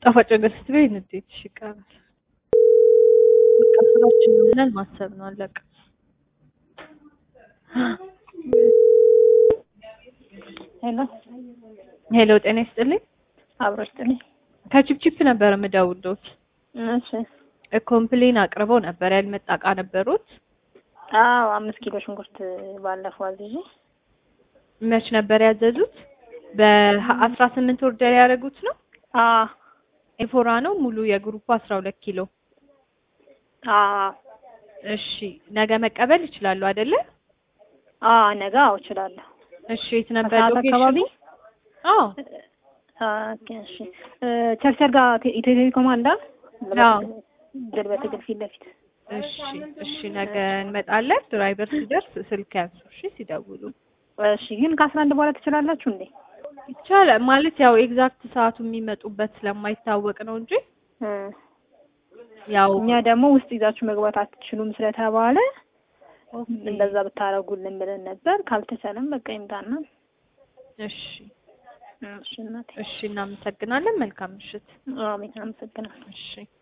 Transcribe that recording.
ጣፋጭ ነገር ስትበይ ንዴትሽ ይቀራል። በቃ ስራችን ነው ብለን ማሰብ ነው አለቀ። ሄሎ ሄሎ ጤና ይስጥልኝ። አብሮ ይስጥልኝ። ከቺፕቺፕ ነበር የምደውልዎት። እሺ ኮምፕሌን አቅርበው ነበር ያልመጣ እቃ ነበሩት። አዎ አምስት ኪሎ ሽንኩርት ባለፈው አዝዤ መች ነበር ያዘዙት? በአስራ ስምንት ኦርደር ያደረጉት ነው። አ ኤፎራ ነው ሙሉ የግሩፕ አስራ ሁለት ኪሎ። አ እሺ ነገ መቀበል ይችላሉ አይደለ? አ ነገ አዎ እችላለሁ። እሺ የት ነበር ከሰዓት ሎኬሽኑ? አካባቢ አዎ ኦኬ እሺ እ ቸርቸር ጋር ቴ- ኢትዮ ቴሌኮም አለ አዎ። ድል በትግል ፊት ለፊት እሺ እሺ ነገ እንመጣለን። ድራይቨር ሲደርስ ስልክ ያንሱ እሺ ሲደውሉ እሺ ግን ከአስራ አንድ በኋላ ትችላላችሁ እንዴ? ይቻላል ማለት ያው ኤግዛክት ሰዓቱ የሚመጡበት ስለማይታወቅ ነው እንጂ እ ያው እኛ ደግሞ ውስጥ ይዛችሁ መግባት አትችሉም ስለተባለ ኦኬ። እንደዛ ብታረጉልን ብለን ነበር። ካልተቻለም በቃ ይምጣና እሺ እሺ እናቴ እሺ እናመሰግናለን። መልካም ምሽት። አሜን አመሰግናለሁ። እሺ